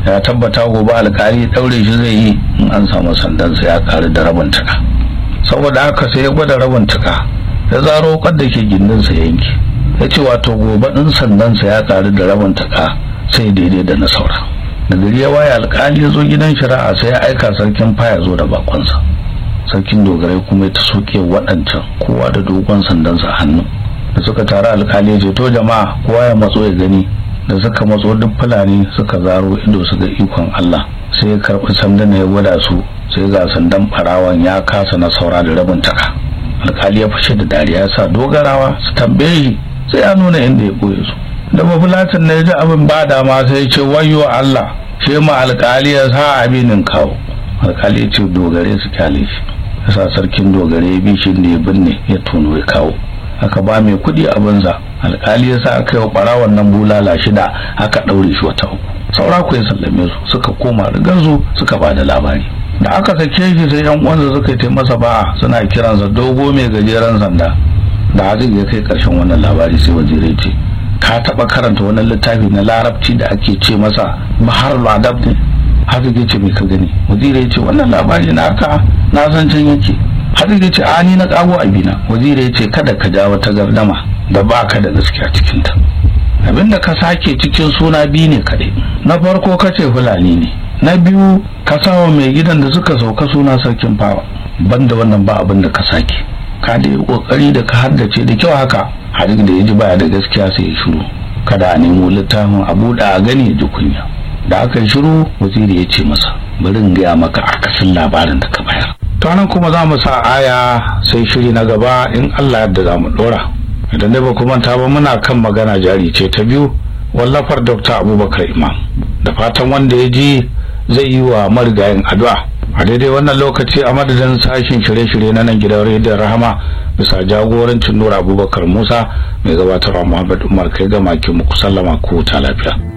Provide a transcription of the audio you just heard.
ya tabbata gobe alkali daure shi zai yi in an samu sandansa ya karu da rabin tuka saboda haka sai ya gwada rabin tuka ya zaro da ke gindinsa yanki ya ce wato gobe in sandansa ya karu da rabin tuka sai daidai da na saura da gari ya waye alkali ya zo gidan shari'a sai ya aika sarkin faya zo da bakonsa sarkin dogarai kuma ya ta soke waɗancan kowa da dogon sandansa a hannu da suka taru alkali ya ce to jama'a kowa ya matso ya gani da suka matso duk fulani suka zaro ido su ga ikon Allah sai ya karɓi sandan ya gwada su sai ga sandan farawan ya kasa na saura da rabin taka alkali ya fashe da dariya ya sa dogarawa su tambaye shi sai ya nuna inda ya ɓoye su da mafulatin na ya ji abin ba dama sai ya ce wayo Allah shi ma alkali ya sa abinin kawo alkali ya ce dogare su kyale shi ya sa sarkin dogare ya bi shi da ya binne ya tono ya kawo aka ba mai kuɗi abinsa alkali ya sa aka yi wa ɓarawon nan bulala shida aka ɗaure shi wata uku saura ku ya sallame su suka koma rigansu suka ba da labari da aka sake shi sai yan uwansa suka yi masa ba'a suna kiransa dogo mai gajeren sanda da hadin ya kai ƙarshen wannan labari sai wazirai ce ka taɓa karanta wani littafi na larabci da ake ce masa bahar adab ne hadin ya ce mai ka gani wazirai ce wannan labari na ka na san can yake hadin ya ce a ni na kago abina wazirai ya ce kada ka ja wata gardama da baka da gaskiya cikinta abinda ka sake cikin suna biyu ne kaɗai na farko ka ce fulani ne na biyu ka sawa mai gidan da suka sauka suna sarkin fawa banda wannan ba abin da ka sake ka da yi kokari da ka haddace da kyau haka har da ya ji baya da gaskiya sai ya shiru kada a nemo littafin a buɗe a gani ya ji kunya da aka yi shiru waziri ya ce masa bari in gaya maka akasin labarin da ka bayar to nan kuma za mu sa aya sai shiri na gaba in Allah yadda za mu ɗora idan dai ba kuma ta ba muna kan magana jari ce ta biyu wallafar dr abubakar imam da fatan wanda ya ji zai yi wa marigayin addu'a a daidai wannan lokaci a madadin sashen shirye-shirye na nan gidan rediyon rahama bisa jagorancin nura abubakar musa mai gabatarwa muhammad umar kai ga makin muku sallama ko ta lafiya